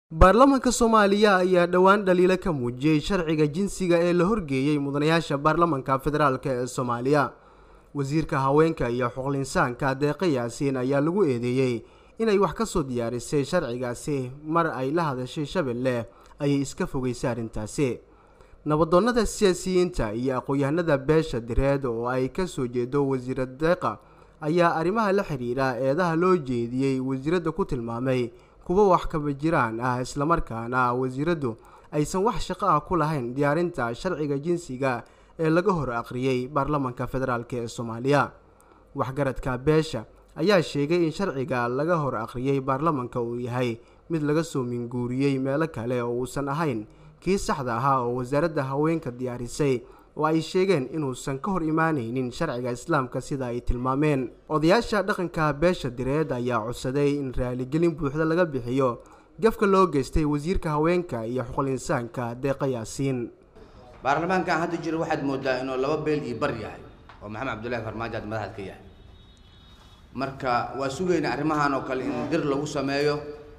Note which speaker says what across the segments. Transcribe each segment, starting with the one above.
Speaker 1: baarlamaanka soomaaliya ayaa dhowaan dhaliilo ka muujiyey sharciga jinsiga ee la horgeeyey mudanayaasha baarlamaanka federaalk ee soomaaliya wasiirka haweenka iyo xuqulinsaanka deeqa yaasiin ayaa lagu eedeeyey inay wax ka soo diyaarisay sharcigaasi mar ay la hadashay shabeelle ayay iska fogeysay arrintaasi nabadoonnada siyaasiyiinta iyo aqoon-yahanada beesha direed oo ay ka soo jeedo wasiira deeqa ayaa arrimaha la xidhiidha eedaha loo jeediyey wasiiradda ku tilmaamay kuwa wax kaba jiraan ah islamarkaana wasiiraddu aysan wax shaqo ah ku lahayn diyaarinta sharciga jinsiga ee laga hor aqriyey baarlamaanka federaalk ee soomaaliya waxgaradka beesha ayaa sheegay in sharciga laga hor aqriyey baarlamaanka uu yahay mid laga soo minguuriyey meelo kale oo uusan ahayn kii saxda ahaa oo wasaaradda haweenka diyaarisay oo ay sheegeen inuusan ka hor imaanaynin sharciga islaamka sida ay tilmaameen odayaasha dhaqanka beesha direed ayaa codsaday in raaligelin buuxda laga bixiyo gafka loo geystay wasiirka haweenka iyo xuqulinsaanka deeqa yaasiin
Speaker 2: baarlamaankan hadda jiro waxaad moodaa inuu laba beel iyo bar yahay oo maxamed cabdullahi farmaajo aad madaxad ka yahay marka waa sugayna arrimahan oo kale in dir lagu sameeyo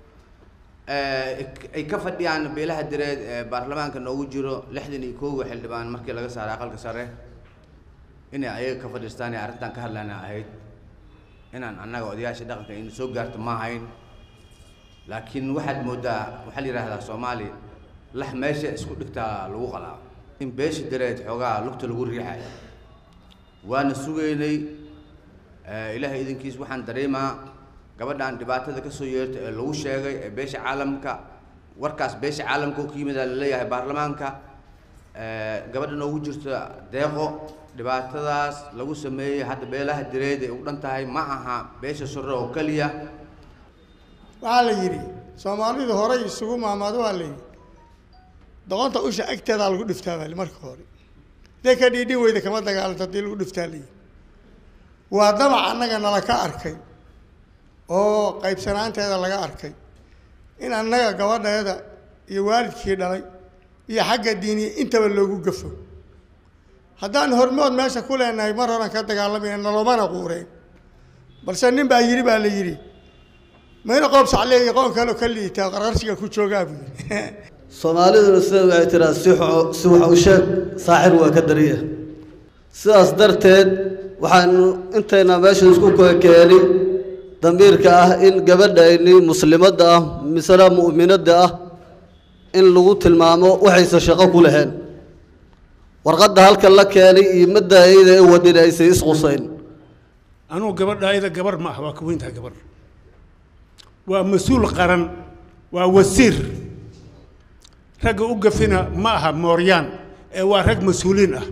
Speaker 2: ay ka fadhiyaan beelaha direed ee baarlamaanka noogu jiro lixdan iyo koowa xildhibaan markii laga saaray aqalka sare inay ayaga ka fadhiistaan ee arrintan ka hadlayna ahayd inaan annaga odayaasha dhaqanka in soo gaarto ma ahayn laakiin waxaad moodaa waxaa la yidhahdaa soomaali lax meesha isku dhigtaa lagu qalaa in beesha direed xoogaa lugta lagu riixayo waana sugaynay ilaahay idinkiis waxaan dareemaa gabadhan dhibaatada ka soo yeerta ee lagu sheegay ee beesha caalamka warkaas beesha caalamka ka yimid aa laleeyahay baarlamaanka gabadha noogu jirta deeqo dhibaatadaas lagu sameeyey hadda beelaha direed ay u dhan tahay ma aha beesha sore oo keliya
Speaker 3: waxaa la yidhi soomaalidu horay isugu maamaado waa la yidhi doqonta usha agteedaa lagu dhiftaa bali marka hore hadday ka dhiidhin weyda kama dagaalanto haddii lagu dhiftaa la yidhi waa damac annaga nala ka arkay oo qaybsanaanteeda laga arkay in annaga gabadheeda iyo waalidkii dhalay iyo xagga diiniya intaba loogu gafo haddaan hormood meesha ku leenahay mar horan ka dagaalamayna nalomana quureen balse nin baa yidhi baa la yidhi mayna qoob saclee iyo qoon kaleo ka liitaa qarqarshiga ku joogaa buu yidhi
Speaker 4: soomaaliduna sida waxay tiraa si si wax u sheeg saaxir waa ka dariya sidaas darteed waxaanu intayna meesha isku keeni damiirka ah in gabadhayni muslimadda ah misena mu'minadda ah in lagu tilmaamo waxaysan shaqo ku lahayn warqadda halkan la keenay iyo madda ayada ee wadin aysan isqusayn
Speaker 5: anugu gabadha ayada gabar ma ah waa ka weyntaha gabar waa mas-uul qaran waa wasiir ragga u gafina ma aha mooryaan ee waa rag mas-uuliin ah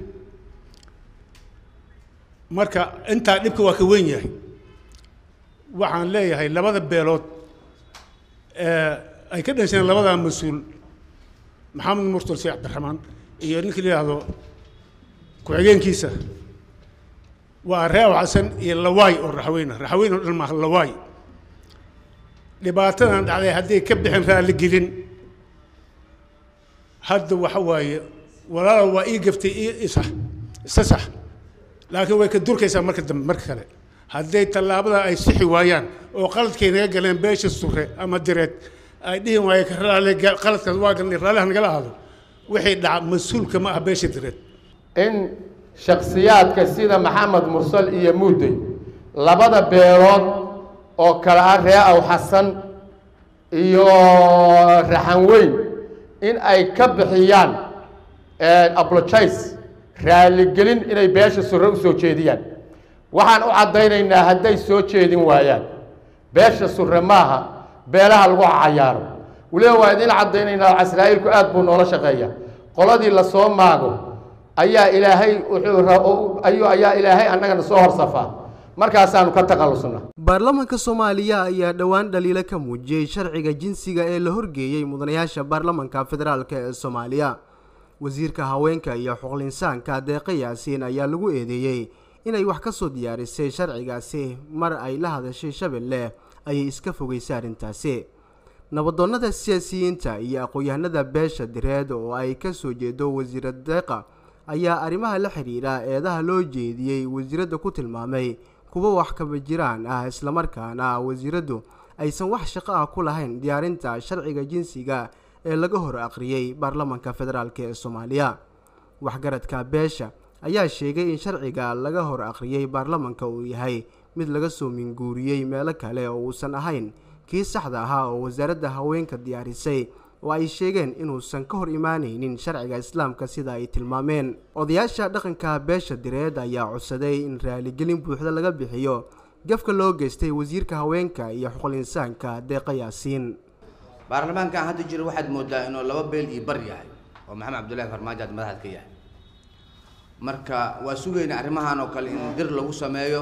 Speaker 5: marka intaa dhibka waa ka weyn yahay waxaan leeyahay labada beelood ay ka dhasheen labadaa mas-uul maxamed murtal sheekh cabdiraxmaan iyo ninka la yidhaahdo ku-xigeenkiisa waa reew xasan iyo lawaay oo raxweyne raxweyn oo dhan maaha lawaay dhibaatadan dhacday hadday ka bixin raalligelin hadda waxa waaye walaala waa ii gaftay ii isax isa sax laakiin way ka durkaysaa marka dambe marka kale hadday tallaabada ay sixi waayaan oo qaladkay naga galeen beesha sure ama direed ay dhihi waayeen qaladkaas waa galnay raalliha nagala ahaado wixii dhaca mas-uulka ma ah beesha direed
Speaker 6: in shakhsiyaadka sida maxamed mursal iyo muudey labada beelood oo kale ah ree aw xasan iyo raxan weyn in ay ka bixiyaan apologize raaligelin inay beesha sure u soo jeediyaan waxaan u caddaynaynaa hadday soo jeedin waayaan beesha sure maaha beelaha lagu cayaaro weliba waa idin caddaynaynaa casraa'iilku aad buu noola shaqeeya qoladii lasoo maago ayaa ilaahay wuxuu ayaa ilaahay annagana soo horsafaa markaasaanu ka taqallusna
Speaker 1: baarlamaanka soomaaliya ayaa dhowaan dhaliilo ka muujiyey sharciga jinsiga ee la horgeeyey mudanayaasha baarlamaanka federaalk ee soomaaliya wasiirka haweenka iyo xuqulinsaanka deeqa yaasiin ayaa lagu eedeeyey inay wax ka soo diyaarisay sharcigaasi mar ay la hadashay shabeelle ayay iska fogeysay arrintaasi nabadoonnada siyaasiyiinta iyo aqoon-yahanada beesha direed oo ay ka soo jeedo wasiira deeqa ayaa arrimaha la xidhiidha eedaha loo jeediyey wasiiradda ku tilmaamay kuwa wax kaba jiraan ah islamarkaana wasiiraddu aysan wax shaqo ah ku lahayn diyaarinta sharciga jinsiga ee laga hor aqriyey baarlamanka federaalk ee soomaaliya waxgaradka beesha ayaa sheegay in sharciga laga hor aqriyey baarlamanka uu yahay mid laga soo minguuriyey meelo kale oo uusan ahayn kii saxda ahaa oo wasaaradda haweenka diyaarisay oo ay sheegeen inuusan ka hor imaanaynin sharciga islaamka sida ay tilmaameen odayaasha dhaqanka beesha direed ayaa codsaday in raaligelin buuxda laga bixiyo gafka loo geystay wasiirka haweenka iyo xuquul insaanka deeqa yaasiin
Speaker 2: baarlamaankan hadda jiro waxaad moodaa inuu laba beel iyo bar yahay oo maxamed cabdullaahi farmaajo aad madaxad ka yahay marka waa sugayna arrimahan oo kale in dir lagu sameeyo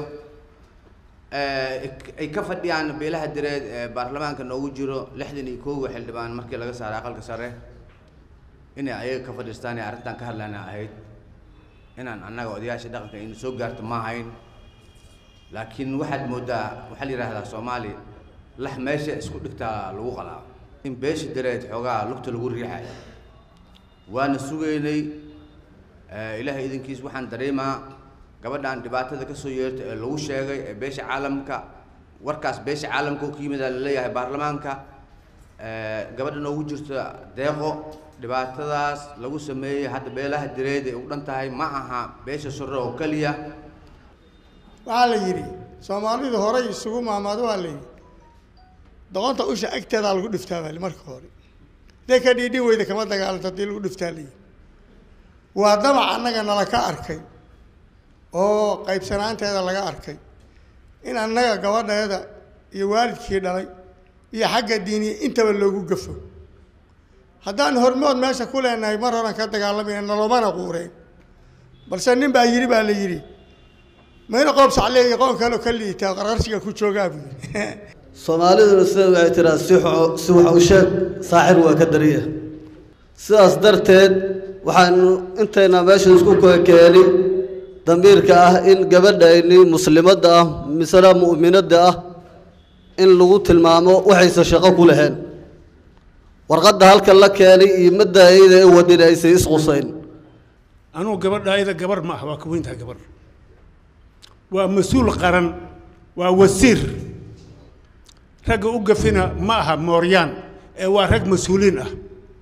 Speaker 2: ay ka fadhiyaan beelaha direed ee baarlamaanka noogu jiro lixdan iyo koowa xildhibaan markii laga saaray aqalka sare inay ayaga ka fadhiistaan ee arrintan ka hadlayna ahayd inaan annaga odayaasha dhaqanka inu soo gaarto ma ahayn laakiin waxaad moodaa waxaa la yidhahdaa soomaali lax meesha isku dhigtaa lagu qalaa in beesha direed xoogaa lugta lagu riixayo waana sugaynay ilaahay idinkiis waxaan dareemaa gabadhan dhibaatada kasoo yeerta ee lagu sheegay ee beesha caalamka warkaas beesha caalamka oo ka yimida laleeyahay baarlamaanka gabadha noogu jirta deeqo dhibaatadaas lagu sameeyey hadda beelaha direed ay u dhan tahay ma aha beesha sore oo keliya
Speaker 3: waxaa la yidhi soomaalidu horay isugu maamaado waa la yidhi doqonta usha agteedaa lagu dhiftaa bali marka hore dee ka dhiidhi weyda kama dagaalanta hadii lagu dhiftaa la yidhi waa damac annaga nala ka arkay oo qaybsanaanteeda laga arkay in annaga gabadheeda iyo waalidkii dhalay iyo xagga diiniya intaba loogu gafo haddaan hormood meesha ku leenahay mar horan ka dagaalamayna nalomana quureen balse nin baa yidhi baa la yidhi mayna qoob sacle iyo qoon kaleo ka liitaa qarqarshiga ku joogaa buu yidhi
Speaker 4: soomaaliduna sida waxay tiraa si xo- si wax u sheeg saaxir waa ka dariya sidaas darteed waxaanu intayna meesha isku keeni damiirka ah in gabadhayni muslimadda ah misena mu'minadda ah in lagu tilmaamo waxaysan shaqo ku lahayn warqadda halkan la keenay iyo madda ayada ee wadin aysan isqusayn
Speaker 5: anugu gabadha ayada gabar ma ah waa ka weyntahay gabar waa mas-uul qaran waa wasiir ragga u gafina ma aha mooryaan ee waa rag mas-uuliin ah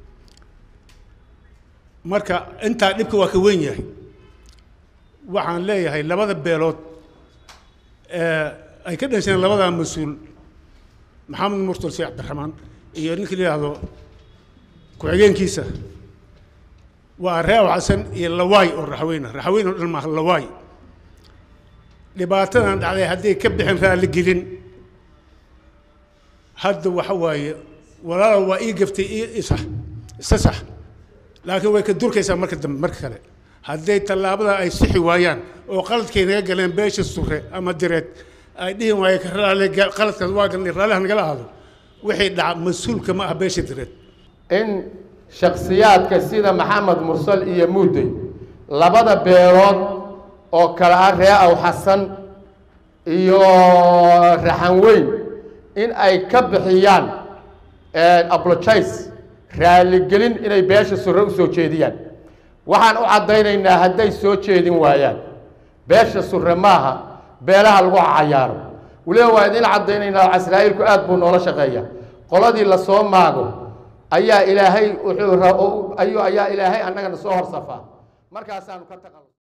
Speaker 5: marka intaa dhibka waa ka weyn yahay waxaan leeyahay labada beelood ee ay ka dhasheen labadaa mas-uul maxamed murtal sheekh cabdiraxmaan iyo ninka la yidhaahdo ku-xigeenkiisa waa reew xasan iyo lawaay oo raxweyne raxweyn oo dhan maaha lawaay dhibaatadan dhacday hadday ka bixin raalli gelin hadda waxa waaye walaala waa ii gaftay ii isa isa sax laakiin way ka durkaysaa marka dambe marka kale hadday tallaabada ay sixi waayaan oo qaladkay naga galeen beesha sure ama direed ay dhihi waayeen ka raali qaladkaas waa galnay raalliha nagala ahaado wixii dhaca mas-uulka ma ah beesha direed
Speaker 6: in shakhsiyaadka sida maxamed mursal iyo muudey labada beelood oo kale ah ree aw xasan iyo raxan weyn in ay ka bixiyaan apologize raaligelin inay beesha sure u soo jeediyaan waxaan u caddaynaynaa hadday soo jeedin waayaan beesha sure maaha beelaha lagu cayaaro weliba waa idin caddaynaynaa casraa'iilku aad buu noola shaqeeya qoladii lasoo maago ayaa ilaahay wuxuu ra- ayuu ayaa ilaahay annagana soo horsafaa markaasaanu ka taqal